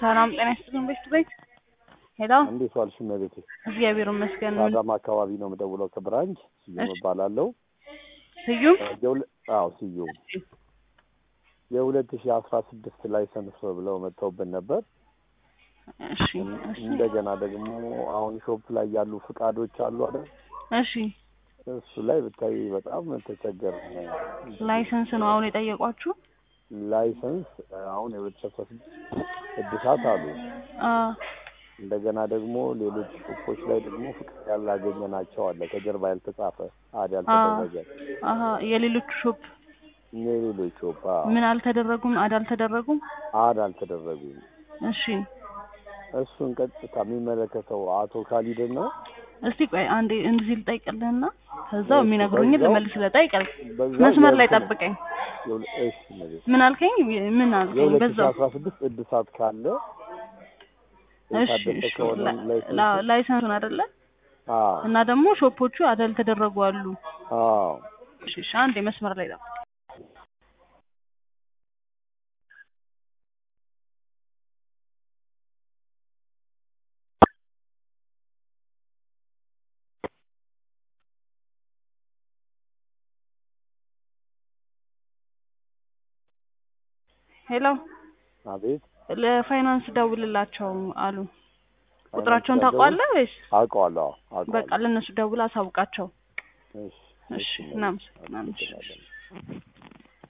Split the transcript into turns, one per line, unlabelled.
ሰላም ጤና ይስጥልን። ቤት ቤት ሄሎ፣
እንዴት ዋልሽ እመቤቴ?
እግዚአብሔር ይመስገን።
ከአዳማ አካባቢ ነው የምደውለው ከብራንች ስዩም
እሺ።
እባላለሁ።
ስዩም
የሁለ- አዎ ስዩም የሁለት ሺህ አስራ ስድስት ላይሰንስ ብለው መጥተውብን ነበር።
እሺ፣ እሺ፣
እንደገና ደግሞ አሁን ሾፕ ላይ ያሉ ፍቃዶች አሉ አይደል?
እሺ።
እሱ ላይ ብታይ በጣም ተቸገር
ላይሰንስ ነው አሁን የጠየቋችሁ?
ላይሰንስ አሁን የሁለት ሺህ አስራ ስድስት እድሳት አሉ።
አ
እንደገና ደግሞ ሌሎች ሾፖች ላይ ደግሞ ፍቃድ ያላገኘናቸው አለ ከጀርባ ያልተጻፈ አድ
አ
ያልተደረገ
አሀ የሌሎቹ ሾፕ
የሌሎች ሾፕ አዎ፣
ምን አልተደረጉም? አድ አልተደረጉም?
አድ አልተደረጉም።
እሺ፣
እሱን ቀጥታ የሚመለከተው አቶ ካሊድን ነው።
እስቲ ቆይ አንዴ እንደዚህ ልጠይቅልህና ከዛው የሚነግሩኝ
በዛው-
ልመልስ። ልጠይቅል
በዛው
መስመር ላይ
የእንትን-
ጠብቀኝ።
የሁለ- እሺ እመቤቴ።
ምን አልከኝ? ምን አልከኝ?
የሁለት ሺህ
በዛው
አስራ ስድስት እድሳት ካለ
እሺ፣
የታደሰ
እሺ።
ከሆነ
ላ-
ላይሰንሱ
ላ- ላይሰንሱን አይደለ?
አዎ
እና ደግሞ ሾፖቹ አደል ተደረጉ አሉ።
አዎ
እሺ፣ እሺ። አንዴ መስመር ላይ ጠብቀኝ። ሄሎ
አቤት
ለፋይናንስ ደውልላቸው አሉ። ቁጥራቸውን ታውቀዋለህ ወይስ?
አውቀዋለሁ አዎ
በቃ
አውቀዋለሁ
ለእነሱ ደውል አሳውቃቸው።
እሺ
እሺ፣ እናመሰግናለን። እሺ፣ እሺ።